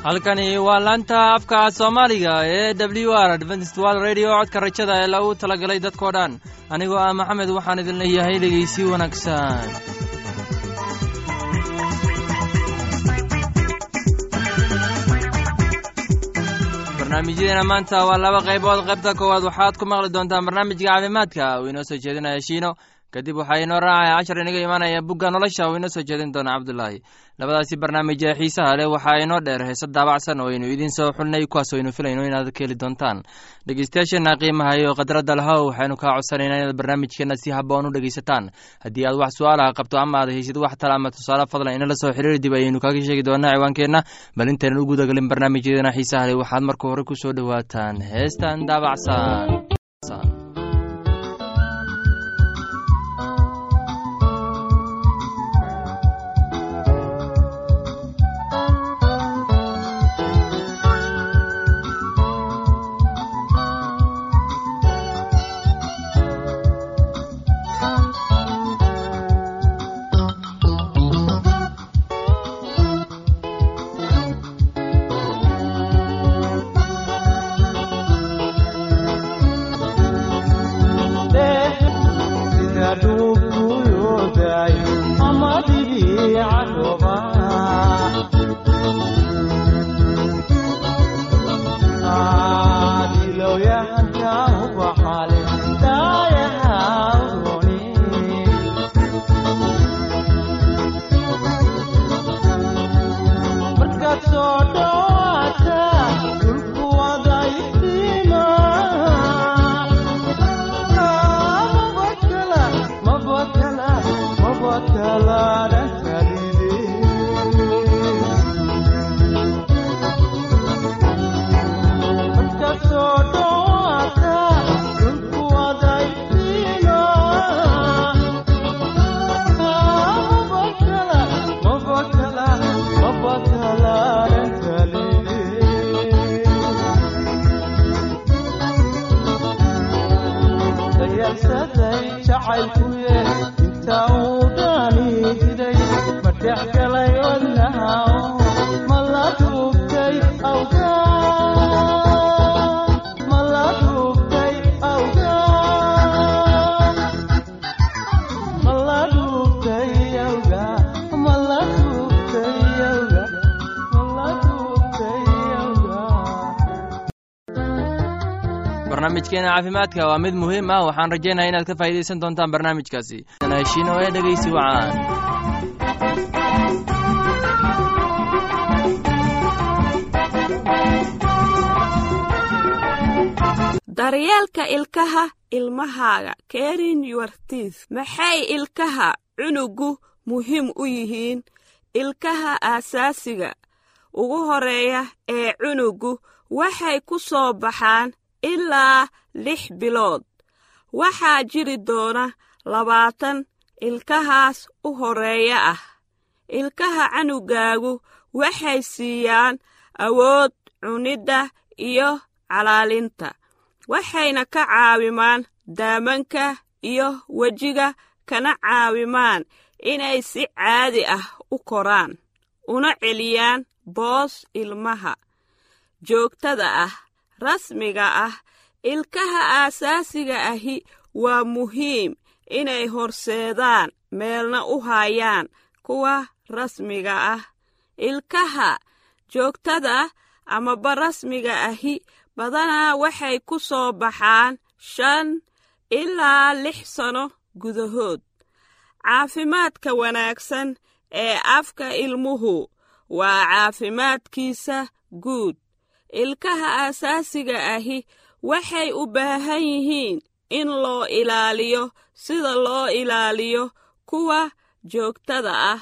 halkani waa laanta afka soomaaliga ee w r adventist wal radio codka rajada ee lagu talagalay dadkoo dhan anigoo ah maxamed waxaan idin leeyahay dhegeysi wanaagsan barnaamijyadeena maanta waa laba qaybood qaybta koowaad waxaad ku maqli doontaan barnaamijka caafimaadka uu inoo soo jeedinaya shiino kadib waxaa inoo raacaya cashar inaga imaanaya bugga nolosha uu inoo soo jeedin doona cabdulaahi labadaasi barnaamij ee xiisaha leh waxaa inoo dheer heese daabacsan oo aynu idiin soo xulnay kuwaas aynu filayno inaad ka heli doontaan dhegeystayaasheenna qiimaha iyo khadradda lahow waxaynu kaa codsanaynaa inaad barnaamijkeenna si haboon u dhegeysataan haddii aad wax su-aalaha qabto ama aad haysid wax tala ama tusaale fadlan inala soo xiriiri dib ayaynu kaaga sheegi doonaa ciwaankeenna bal intaynan u gudagelin barnaamijyadeena xiisaha leh waxaad marka hore ku soo dhowaataan heestan daabacsan barnaamijkeena caafimaadka waa mid muhiim ah waxaan rajaynaya inaad ka faa'idaysan doontaan barnaamijkaasi heshiino ee dhegeysi wacaan daryeelka ilkaha ilmahaaga kerin yuartis maxay ilkaha cunugu muhiim u yihiin ilkaha aasaasiga ugu horeeya ee cunugu waxay ku soo baxaan ilaa lix bilood waxaa jiri doona labaatan ilkahaas u horeeya ah ilkaha canugaagu waxay siiyaan awood cunidda iyo calaalinta waxayna ka caawimaan daamanka iyo wejiga kana caawimaan inay si caadi ah u koraan una celiyaan boos ilmaha joogtada ah rasmiga ah ilkaha aasaasiga ahi waa muhiim inay horseedaan meelna u hayaan kuwa rasmiga ah ilkaha joogtada amaba rasmiga ahi badanaa waxay ku soo baxaan shan ilaa lix sano gudahood caafimaadka wanaagsan ee afka ilmuhu waa caafimaadkiisa guud ilkaha aasaasiga ahi waxay u baahan yihiin in loo ilaaliyo sida loo ilaaliyo kuwa joogtada ah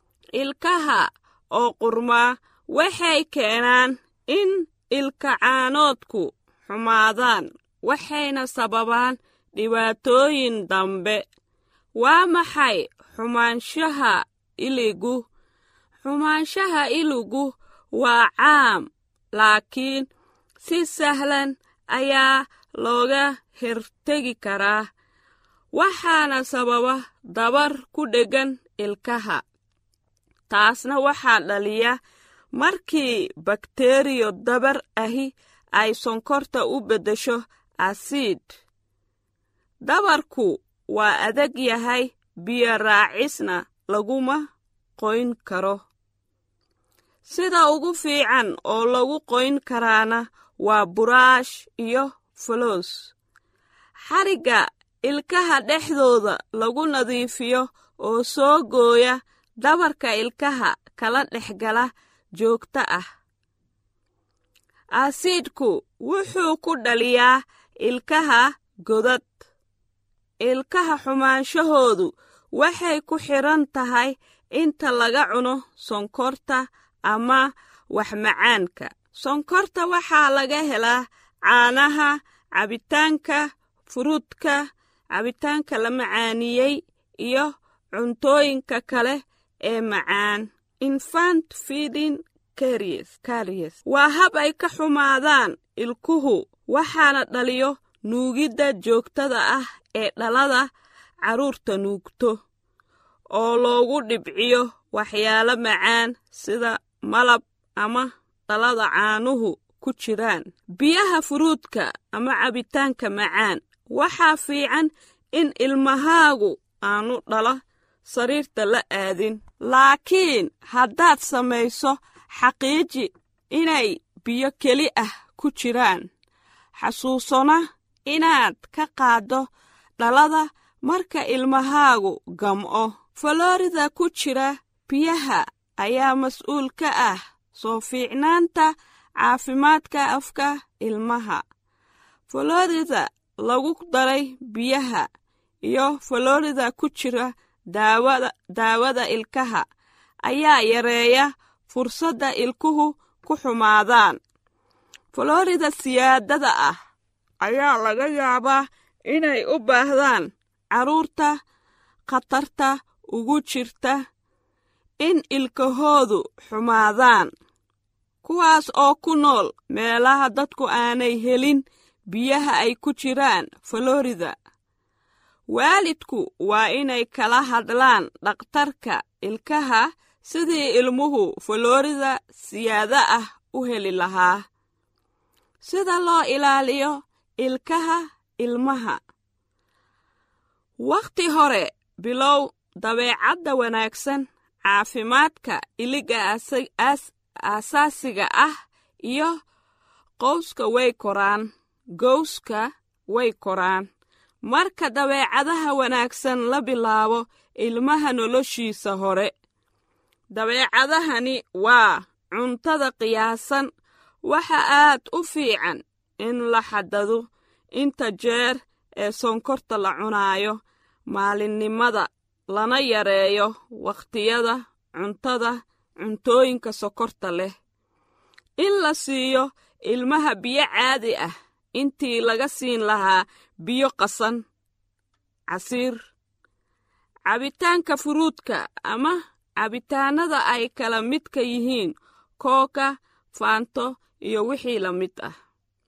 ilkaha oo qurmaa waxay keenaan in ilkacaanoodku xumaadaan waxayna sababaan dhibaatooyin dambe waa maxay xumaanshaha iligu xumaanshaha iligu waa caam laakiin si sahlan ayaa looga hertegi karaa waxaana sababa dabar ku dheggan ilkaha taasna waxaa dhaliya markii bakteriyo dabar ahi ay sonkorta u beddesho asiid dabarku waa adag yahay biyo raacisna laguma qoyn karo sida ugu fiican oo lagu qoyn karaana waa buraash iyo foloos xarigga ilkaha dhexdooda lagu nadiifiyo oo soo gooya dabarka ilkaha kala dhexgala joogta ah asiidku wuxuu ku dhaliyaa ilkaha godad ilkaha xumaanshahoodu waxay ku xidhan tahay inta laga cuno sonkorta ama waxmacaanka sonkorta waxaa laga helaa caanaha cabitaanka furuudka cabitaanka la macaaniyey iyo cuntooyinka kale ee macaan infant feeding caries waa hab ay ka xumaadaan ilkuhu waxaana dhaliyo nuugidda joogtada ah ee dhalada carruurta nuugto oo loogu dhibciyo waxyaalo macaan sida malab ama dhalada caanuhu ku jiraan biyaha furuudka ama cabitaanka macaan waxaa fiican in ilmahaagu aanu dhala sariirta la aadin laakiin haddaad samayso xaqiiji inay biyo keli ah ku jiraan xasuusona inaad ka qaaddo dhalada marka ilmahaagu gam'o falorida ku jira biyaha ayaa mas-uul ka ah soo fiicnaanta caafimaadka afka ilmaha falorida lagu daray biyaha iyo falorida ku jira daawada ilkaha ayaa yareeya fursadda ilkuhu ku xumaadaan falorida siyaadada ah ayaa laga yaabaa inay u baahdaan carruurta khatarta ugu jirta in ilkahoodu xumaadaan kuwaas oo ku nool meelaha dadku aanay helin biyaha ay ku jiraan falorida waalidku waa inay kala hadlaan dhakhtarka ilkaha sidii ilmuhu falorida siyaada ah u heli lahaa sida loo ilaaliyo ilkaha ilmaha wakhti hore bilow dabeecadda wanaagsan caafimaadka iliga aasaasiga ah iyo qowska way koraan gowska way koraan marka dabeecadaha wanaagsan la bilaabo ilmaha noloshiisa hore dabeecadahani waa cuntada qiyaasan waxa aad u fiican in la xadado inta jeer ee sonkorta la cunaayo maalinnimada lana yareeyo wakhtiyada cuntada cuntooyinka sokorta leh in la siiyo ilmaha biyo caadi ah intii laga siin lahaa biyo qasan casiir cabitaanka furuudka ama cabitaanada ay kala midka yihiin kooka faanto iyo wixii la mid ah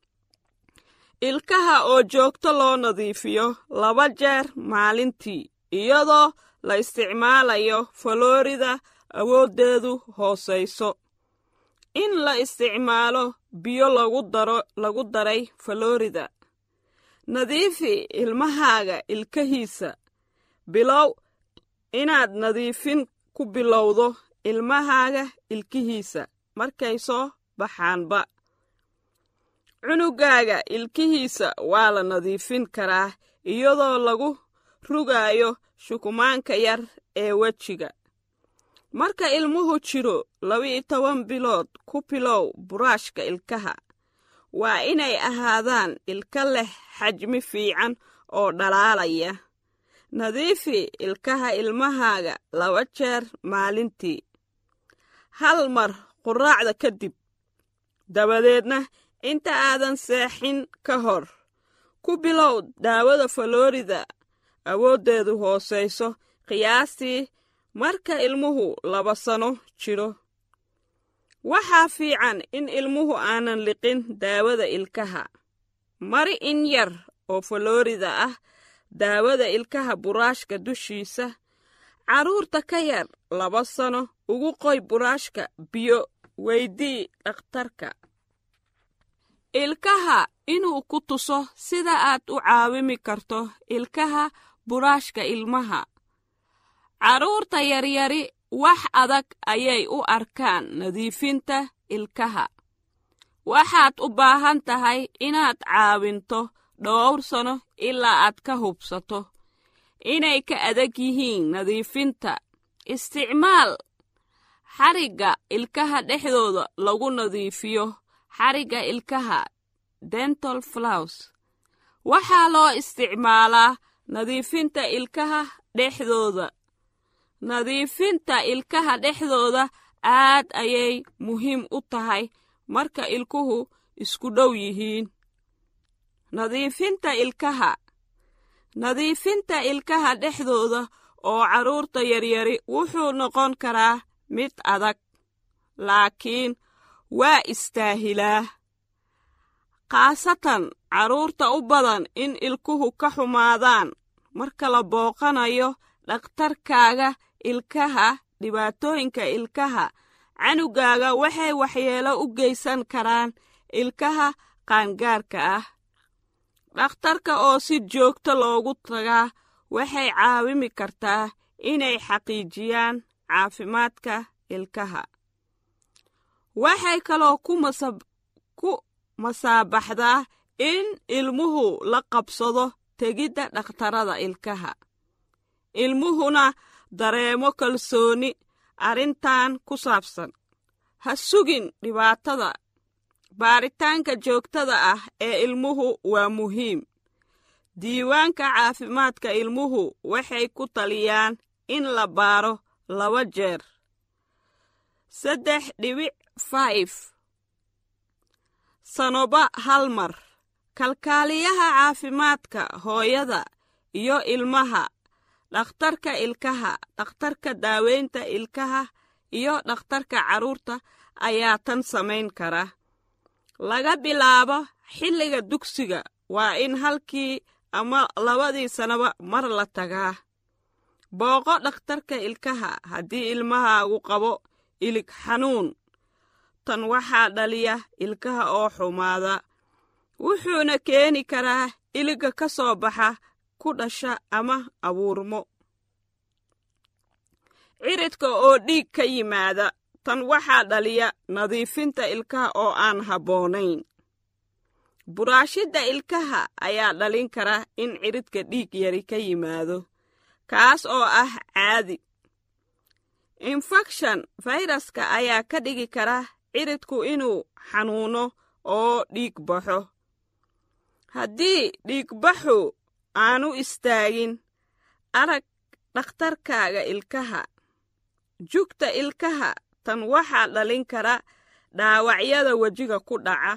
ilkaha oo joogto loo nadiifiyo laba jeer maalintii iyadoo la isticmaalayo falorida awooddeedu hoosayso in la isticmaalo biyo lagu daro lagu daray falorida nadiifi ilmahaaga ilkahiisa bilow inaad nadiifin ku bilowdo ilmahaaga ilkihiisa markay soo baxaanba cunugaaga ilkihiisa waa la nadiifin karaa iyadoo lagu rugaayo shukumaanka yar ee wejiga marka ilmuhu jiro laba-iyo toban bilood ku bilow buraashka ilkaha waa inay ahaadaan ilka leh xajmi fiican oo dhalaalaya nadiifi ilkaha ilmahaaga laba jeer maalintii hal mar quraacda kadib dabadeedna inta aadan seexin ka hor ku bilow daawada falorida awooddeedu hoosayso qiyaastii marka ilmuhu laba sano jiro waxaa fiican in ilmuhu aanan liqin daawada ilkaha mari in yar oo falorida ah daawada ilkaha buraashka dushiisa carruurta ka yar laba sano ugu qoy buraashka biyo weydii dhakhtarka ilkaha inuu ku tuso sida aad u caawimi karto ilkaha buraashka ilmaha carruurta yaryari wax adag ayay u arkaan nadiifinta ilkaha waxaad u baahan tahay inaad caawinto dhowr sano ilaa aad ka hubsato inay ka adag yihiin nadiifinta isticmaal xarigga ilkaha dhexdooda lagu nadiifiyo xarigga ilkaha dental flows waxaa loo isticmaalaa nadiifinta ilkaha dhexdooda nadiifinta ilkaha dhexdooda aad ayay muhiim u tahay marka ilkuhu isku dhow yihiin nadiifinta ilkaha nadiifinta ilkaha dhexdooda oo carruurta yaryari wuxuu noqon karaa mid adag laakiin waa istaahilaa khaasatan carruurta u badan in ilkuhu ka xumaadaan marka la booqanayo dhakhtarkaaga ilkaha dhibaatooyinka ilkaha canugaaga waxay waxyeelo u geysan karaan ilkaha qaangaarka ah dhakhtarka oo si joogto loogu tagaa waxay caawimi kartaa inay xaqiijiyaan caafimaadka ilkaha waxay kaloo ku masaabaxdaa in ilmuhu la qabsado tegidda dhakhtarada ilkaha ilmuhuna dareemo kalsooni arrintan ku saabsan ha sugin dhibaatada baaritaanka joogtada ah ee ilmuhu waa muhiim diiwaanka caafimaadka ilmuhu waxay ku taliyaan in la baaro laba jeer saddex dhibic faif sanoba hal mar kalkaaliyaha caafimaadka hooyada iyo ilmaha dhakhtarka ilkaha dhakhtarka daaweynta ilkaha iyo dhakhtarka carruurta ayaa tan samayn kara laga bilaabo xilliga dugsiga waa in halkii ama labadii sanaba mar la tagaa booqo dhakhtarka ilkaha haddii ilmahaagu qabo ilig xanuun tan waxaa dhaliya ilkaha oo xumaada wuxuuna keeni karaa iliga ka soo baxa ku dhasha ama abuurmo ciridka oo dhiig ka yimaada tan waxaa dhaliya nadiifinta ilkaha oo aan habboonayn buraashidda ilkaha ayaa dhalin kara in ciridka dhiig yari ka yimaado kaas oo ah caadi infekshan fayraska ayaa ka dhigi kara ciridku inuu xanuuno oo dhiig baxo haddii dhiigbaxu aanu istaagin arag dhakhtarkaaga ilkaha jugta ilkaha tan waxaa dhalin kara dhaawacyada wejiga ku dhaca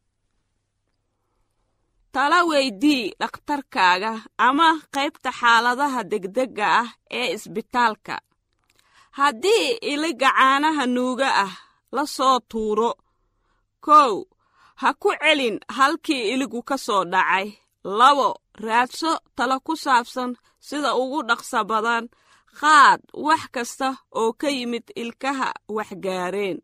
tala weydii dhakhtarkaaga ama qaybta xaaladaha degdegga ah ee isbitaalka haddii iliga caanaha nuuga ah la soo tuuro kow ha ku celin halkii iligu ka soo dhacay labo raadso talo ku saabsan sida ugu dhaqsa badan qaad wax kasta oo ka yimid ilkaha waxgaareen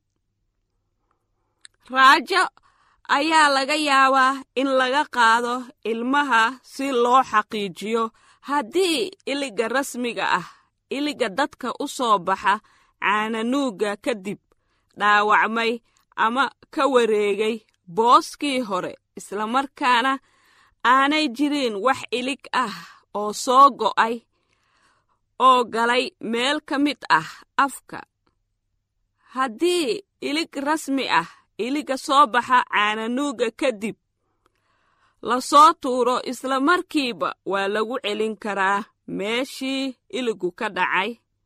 raajo ayaa laga yaabaa in laga qaado ilmaha si loo xaqiijiyo haddii iliga rasmiga ah iliga dadka u soo baxa caananuugga kadib dhaawacmay ama ka wareegay booskii hore islamarkaana aanay jirin wax ilig ah oo soo go'ay oo galay meel ka mid ah afka haddii ilig rasmi ah iliga soo baxa caananuugga kadib la soo tuuro isla markiiba waa lagu celin karaa meeshii iligu ka dhacay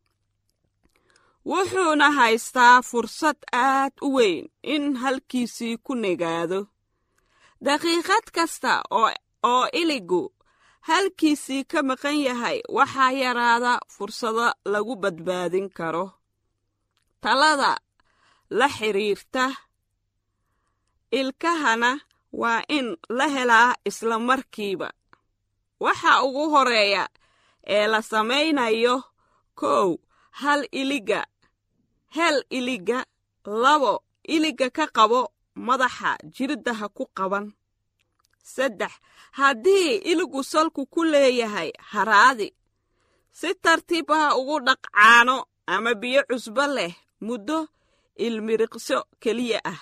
wuxuuna haystaa fursad aad u weyn in halkiisii ku negaado daqiiqad kasta oo iligu halkiisii ka maqan yahay waxaa yaraada fursado lagu badbaadin karo talada la xidhiirta ilkahana waa in la helaa isla markiiba waxa ugu horeeya ee la samaynayo kow hal iliga hel iliga labo iligga ka qabo madaxa jiridda ha ku qaban saddex haddii iligu salku ku leeyahay haraadi si tartiib ha ugu dhaq caano ama biyo cusbo leh muddo ilmiriqso keliya ah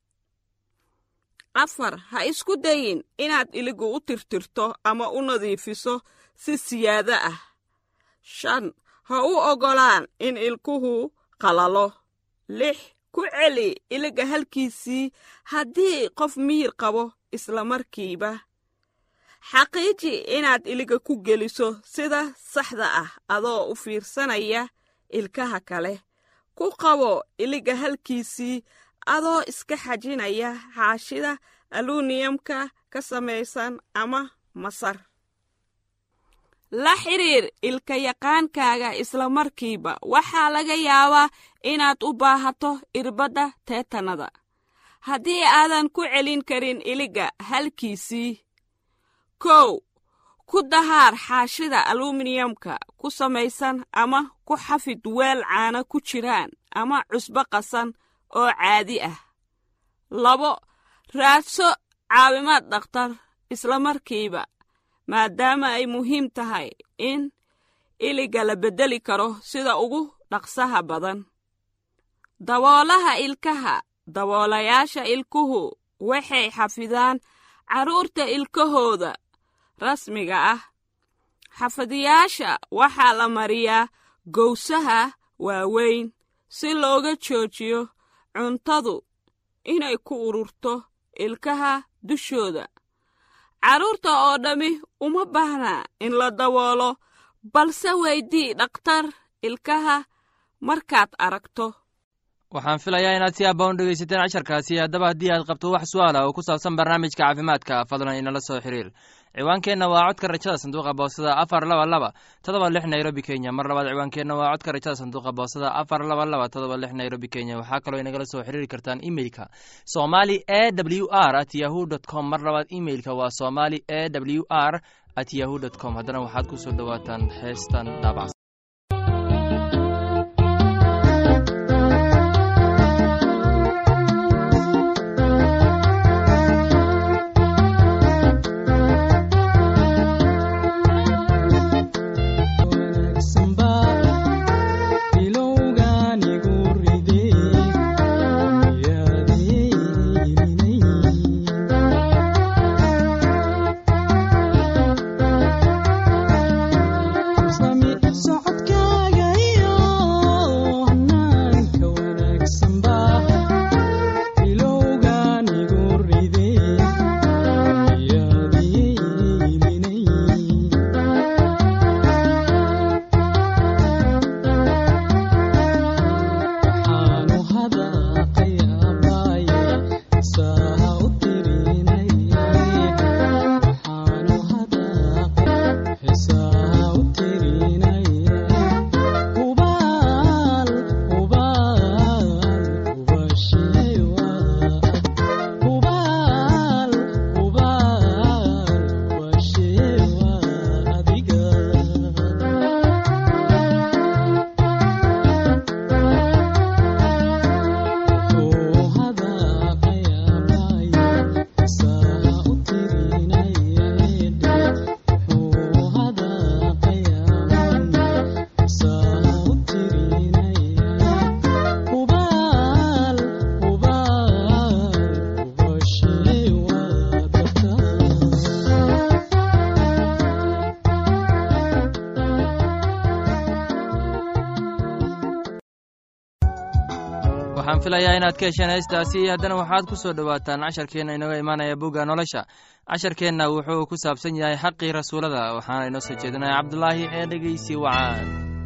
afar ha isku dayin inaad iligu u tirtirto ama u nadiifiso si siyaado ah shan ha u oggolaan in ilkuhu qalalo lix ku celi iliga halkiisii haddii qof miyir qabo isla markiiba xaqiiji inaad iliga ku geliso sida saxda ah adoo u fiirsanaya ilkaha kale ku qabo iliga halkiisii adoo iska xajinaya xaashida aluuniyamka ka samaysan ama masar la xidhiir ilka yaqaankaaga isla markiiba waxaa laga yaabaa inaad u baahato irbadda teetanada haddii aadan ku celin karin iliga halkiisii kow ku dahaar xaashida aluminiyamka ku samaysan ama ku xafid weel caano ku jiraan ama cusbo qasan oo caadi ah labo raadso caawimaad dhakhtar isla markiiba maadaama ay muhiim tahay in iliga la beddeli karo sida ugu dhaqsaha badan daboolaha ilkaha daboolayaasha ilkuhu waxay xafidaan carruurta ilkahooda rasmiga ah xafadiyaasha waxaa la mariyaa gowsaha waaweyn si looga joojiyo cuntadu inay ku ururto ilkaha dushooda carruurta oo dhammi uma baahnaa in la daboolo balse weydii dhakhtar ilkaha markaad aragto waxaan filayaa inaad si aabba u dhegaysateen casharkaasi haddaba haddii aad qabto wax su-aala oo ku saabsan barnaamijka caafimaadka fadlan inala soo xiriir ciwaankeenna waa codka rajada sanduuqa boosada afar laba laba todoba lix nairobi kenya mar labaad ciwaankeenna waa codka rajada sanduuqa boosada afar laba laba todoba lix nairobi kenya waxaa kaloo inagala soo xiriiri kartaan imeilka somali e w r at yahu dt com mar labaad imeilka waa somali e w r at yahu dt com haddana waxaad ku soo dhowaataan heestan daabacsan waxaan filayaa inaad ka hesheen heestaasi haddana waxaad ku soo dhowaataan casharkeenna inaga imaanaya bugga nolosha casharkeenna wuxuu ku saabsan yahay xaqii rasuulada waxaana inoo soo jeedinaya cabdulaahi ee dhegeysi wacaan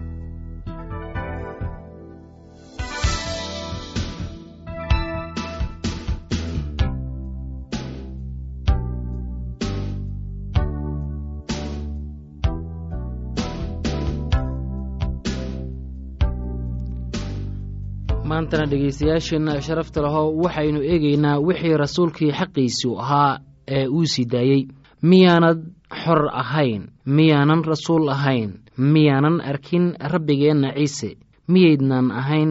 maantana dhegaystayaasheenna sharafta lahow waxaynu eegaynaa wixii rasuulkii xaqiisu ahaa ee uu sii daayey miyaanad xor ahayn miyaanan rasuul ahayn miyaanan arkin rabbigeenna ciise miyaydnan ahayn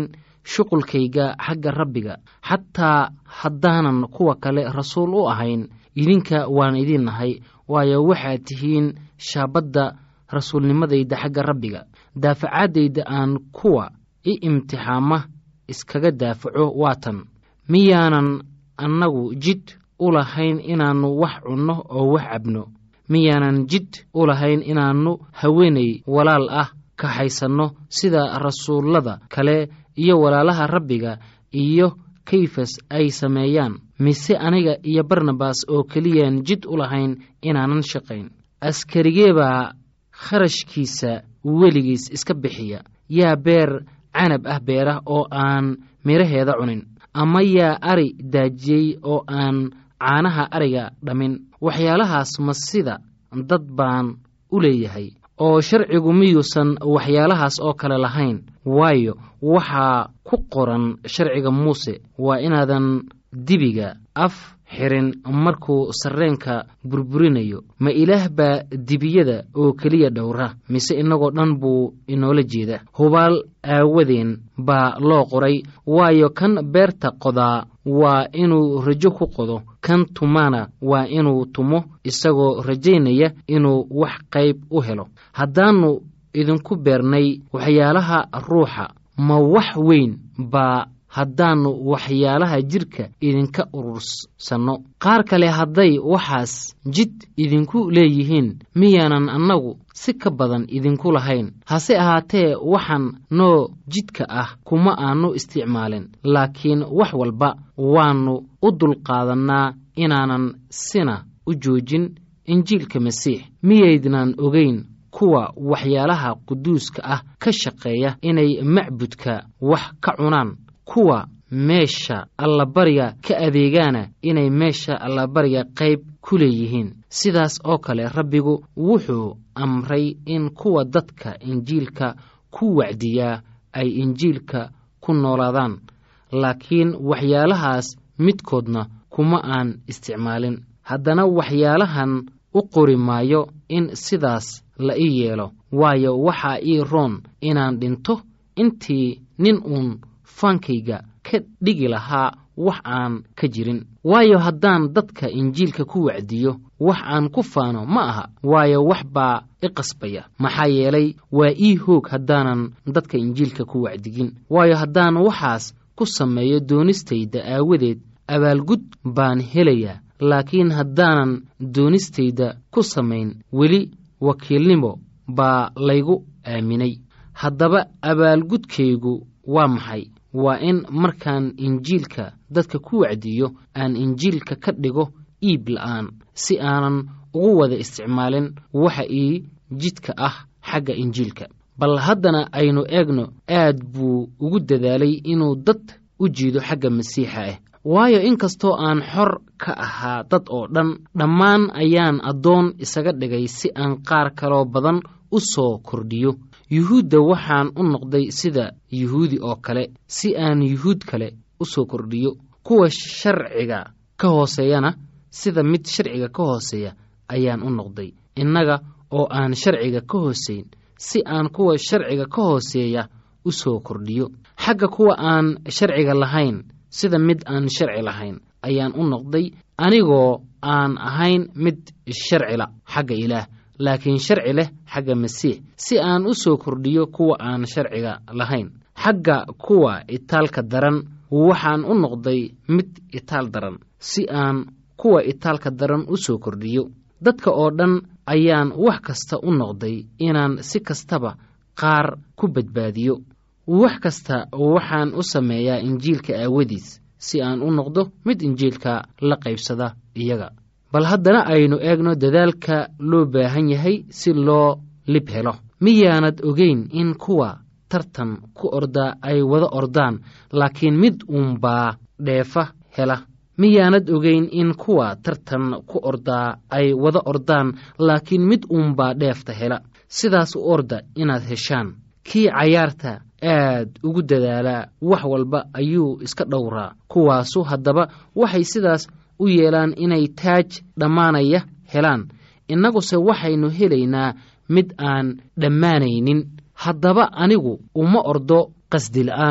shuqulkayga xagga rabbiga xataa haddaanan kuwa kale rasuul u ahayn idinka waan idin nahay waayo waxaad tihiin shaabadda rasuulnimadayda xagga rabbiga daafacaadayda aan kuwa i imtixaama iskaga daafaco waatan miyaanan annagu jid u lahayn inaannu wax cunno oo wax cabno miyaanan jid u lahayn inaannu haweenay walaal ah kaxaysanno sida rasuullada kale iyo walaalaha rabbiga iyo kayfas ay sameeyaan mise aniga iyo barnabas oo keliyaan jid u lahayn inaanan shaqayn askarigee baa kharashkiisa weligiis iska bixiya yaa beer canab ah beerah oo aan midhaheeda cunin ama yaa ari daajiyey oo aan caanaha ariga dhammin waxyaalahaas ma sida dad baan u leeyahay oo sharcigu miyuusan waxyaalahaas oo kale lahayn waayo waxaa ku qoran sharciga muuse waa inaadan dibiga af xirin markuu sarreenka burburinayo ma ilaah baa dibiyada oo keliya dhowra mise innagoo dhan buu inoola jeeda hubaal aawadeen baa loo qoray waayo kan beerta qodaa waa inuu rajo ku qodo kan tumana waa inuu tumo isagoo rajaynaya inuu wax qayb u helo haddaannu idinku beernay waxyaalaha ruuxa ma wax weyn baa haddaannu waxyaalaha jidhka idinka urursanno qaar kale hadday waxaas jid idinku leeyihiin miyaanan annagu si ka badan idinku lahayn hase ahaatee waxaan noo jidka ah kuma aannu isticmaalin laakiin wax walba waannu u dulqaadannaa inaanan sina u joojin injiilka masiix miyaydnaan ogayn kuwa waxyaalaha quduuska ah ka shaqeeya inay macbudka wax ka cunaan kuwa meesha allabariga ka adeegaana inay meesha allabariga qayb ku leeyihiin sidaas oo kale rabbigu wuxuu amray in kuwa dadka injiilka ku wacdiyaa ay injiilka ku noolaadaan laakiin waxyaalahaas midkoodna kuma aan isticmaalin haddana waxyaalahan u qori maayo in sidaas la ii yeelo waayo waxaa ii roon inaan dhinto intii nin uun faankayga ka dhigi lahaa wax aan ka jirin waayo haddaan dadka injiilka ku wacdiyo wax aan ku faano ma aha waayo wax baa i qasbaya maxaa yeelay waa ii hoog haddaanan dadka injiilka ku wacdigin waayo haddaan waxaas ku sameeyo doonistayda aawadeed abaalgud baan helayaa laakiin haddaanan doonistayda ku samayn weli wakiilnimo baa laygu aaminay haddaba abaalgudkaygu waa maxay waa in markaan injiilka dadka ku wacdiyo aan injiilka ka dhigo iib la'aan si aanan ugu wada isticmaalin waxa ii jidka ah xagga injiilka bal haddana aynu eegno aad buu ugu dadaalay inuu dad u jiido xagga masiixa ah waayo inkastoo aan xor ka ahaa dad oo dhan dhammaan ayaan addoon isaga dhigay si aan qaar kaloo badan u soo kordhiyo yuhuudda waxaan u noqday sida yuhuudi oo kale si aan yuhuud kale u soo kordhiyo kuwa sharciga ka hooseeyana sida mid sharciga ka hooseeya ayaan u noqday innaga oo aan sharciga ka hooseyn si aan kuwa sharciga ka hooseeya u soo kordhiyo xagga kuwa aan sharciga lahayn sida mid aan sharci lahayn ayaan u noqday anigoo aan ahayn mid sharcila xagga ilaah laakiin sharci leh xagga masiix si aan u soo kordhiyo kuwa aan sharciga lahayn xagga kuwa itaalka daran waxaan u noqday mid itaal daran si aan kuwa itaalka daran u soo kordhiyo dadka oo dhan ayaan wax kasta u noqday inaan si kastaba qaar ku badbaadiyo wax kasta waxaan u sameeyaa injiilka aawadiis si aan u noqdo mid injiilka la qaybsada iyaga bal haddana aynu eegno dadaalka loo baahan yahay si loo lib helo miyaanad ogeyn in kuwa tartan ku ordaa ay wada ordaan laakiin mid uunbaa dheefa hela miyaanad ogeyn in kuwa tartan ku ordaa ay wada ordaan laakiin mid uunbaa dheefta hela sidaas u orda inaad heshaan kii cayaarta aad ugu dadaalaa wax walba ayuu iska dhowraa kuwaasu haddaba waxay sidaas u yeelaan inay taaj dhammaanaya helaan innaguse waxaynu helaynaa mid aan dhammaanaynin haddaba anigu uma ordo qasdila'aan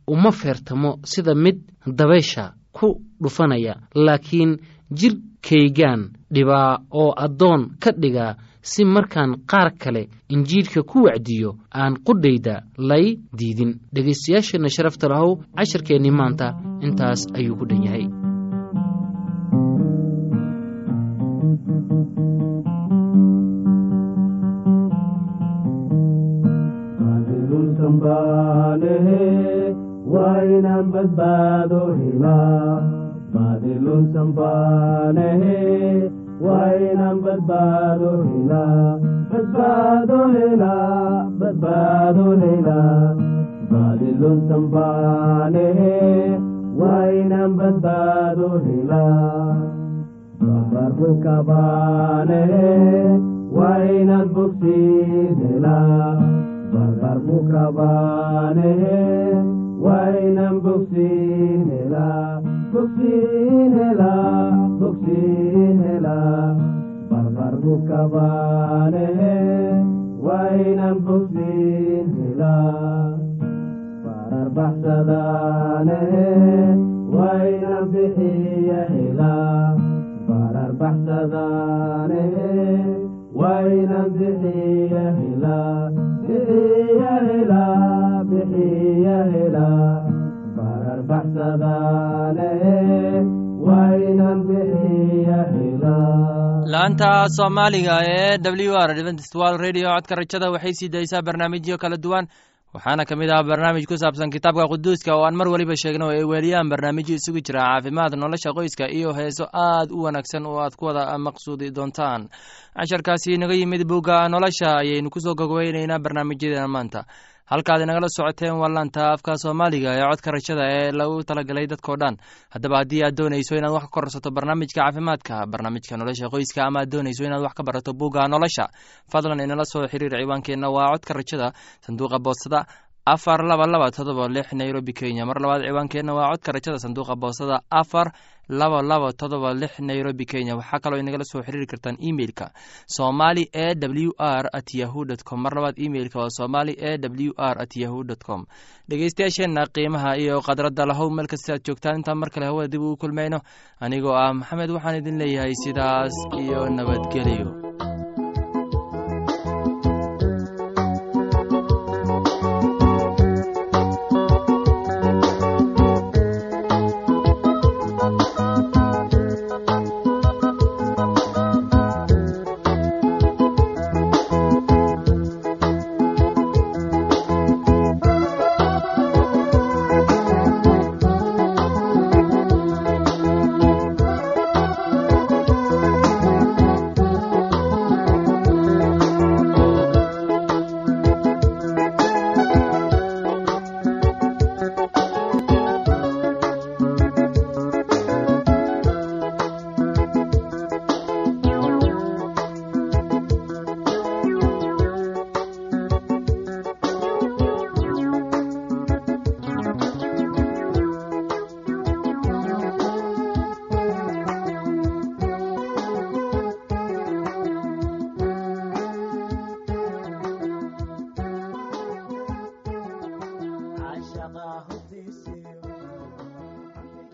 uma feertamo sida mid dabaysha ku dhufanaya laakiin jidhkaygaan dhibaa oo addoon ka dhigaa si markaan qaar kale injiidhka ku wacdiyo aan qudhayda lay diidin dhegaystayaasheenna sharafta lahow casharkeennii maanta intaas ayuu ku dhan yahay wainaan badbaado helaa baadilun sambaanehe wainaan badbaado helaa badbaado helaa badbaado helaa baadilun sambaanehe wainaan badbaado helaa babarku kabaanehe wainaan bogsiin helaa barbarku kabaanehe wainan bogsiin helaa bogsiin helaa bogsiin helaa barbarku kabaanehe wainan bogsiin helaa barar baxsadaanehe wainan bixiya helaa barar baxsadaanehe wainan bixiya helaa bixiya helaa bixiya helaa barar baxsadaanehe wainan bixiya helaa laanta soomaaliga ee w r adventist world radio codka rajada waxay sii daysaa barnaamijyo kala duwan waxaana ka mid ah barnaamij ku saabsan kitaabka quduuska oo aan mar weliba sheegno oo ay weeliyaan barnaamijyo isugu jira caafimaad nolosha qoyska iyo heeso aad u wanaagsan oo aad ku wada maqsuudi doontaan casharkaasi inaga yimid bugga nolosha ayaynu kusoo gogweyneynaa barnaamijyadeena maanta halkaad inagala socoteen waa laanta afka soomaaliga ee codka rajada ee lagu talagalay dadkao dhan haddaba haddii aad doonayso inaad wax ka korsato barnaamijka caafimaadka barnaamijka nolosha qoyska ama aad doonayso inaad wax ka barato bugga nolosha fadlan inala soo xiriir ciwaankeenna waa codka rajada sanduuqa boostada afar laba laba todoba lix nairobi kenya mar labaad ciwaankeenna waa codka rajada sanduuqa boostada afar laba laba todoba lix nairobi kenya waxaa kaloo inagala soo xiriiri kartaan emeilka somali e w r at yahu dt com mar labaad emeilka waa somali e w r at yahu dt com dhegeystayaasheenna qiimaha iyo khadradda lahow meel kasta aad joogtaan intaan mar kale hawada dib ugu kulmayno anigoo ah maxamed waxaan idin leeyahay sidaas iyo nabadgelyo